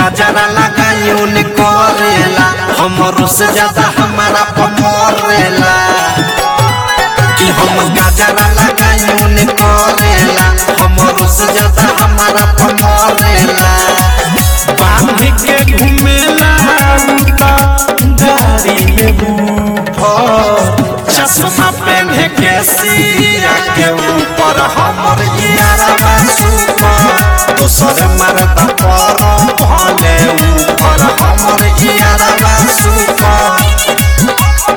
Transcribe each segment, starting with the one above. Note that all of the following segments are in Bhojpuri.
गजरा लगाई उन करेला हमरो से ज्यादा हमारा पमरेला कि हम गजरा लगाई उन करेला हमरो से ज्यादा हमारा पमरेला बांध के घूमेला उता गाड़ी में बूफर चश्मा पहने के सिया के ऊपर हमर यारा सुपर दोसर मरदा पर भले ऊपर हमर यारा सुपर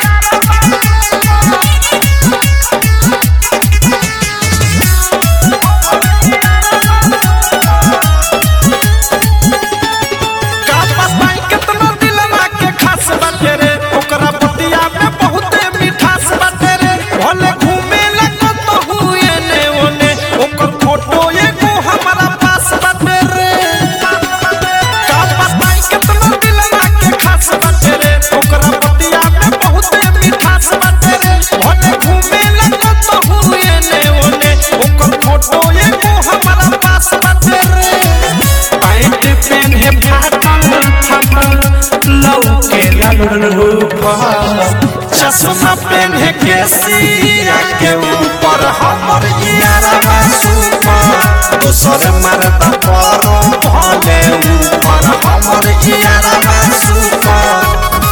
का बताई केतना दिलवा के खास बाटे रे ओकरा बतिया में बहुते मिठास बाटे रे भले घूमे लगत तो हुए ने ओने ओकर फोटो एगो हमारा पास बाटे रे का बताई केतना दिलवा के खास बाटे रे ओकरा बतिया में बहुते मिठास बाटे रे भले घूमे लगत तो हुए ने ओने ओकर फोटो एगो हमारा पास बाटे रे पैंट पेन्हे फाटल फाटल लौके ललूफा चश्मा पेन्हे के सिया के ऊपर हमर यारा सुपर दोसर मरदा पर भले ऊपर हमर यारा सुपर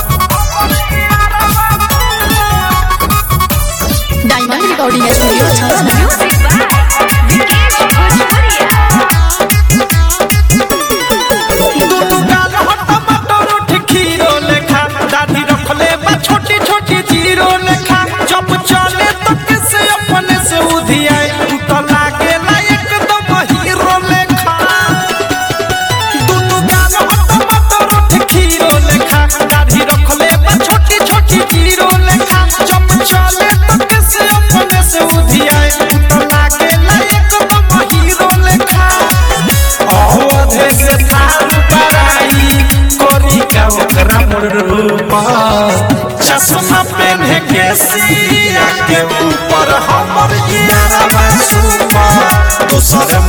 डायमंड रिकॉर्डिंग स्टूडियो छावना दुनु गाल हट मटर उठ खीरो लेखा दाढ़ी रखले बा छोटी छोटी जीरो लेखा जब चले तो किसे अपने से उधियाए तू तो लागे ना एकदम हीरो लेखा दुनु गाल हट मटर उठ खीरो लेखा दाढ़ी रखले बा छोटी छोटी जीरो लेखा जब चले तो किसे अपने से उधियाए तू तो लागे ना एकदम हीरो लेखा अवधे से थार पराई कोरी का ओकरा रूपा चश्मा पहने के सिया के ऊपर हमर यारा सुपर दोसर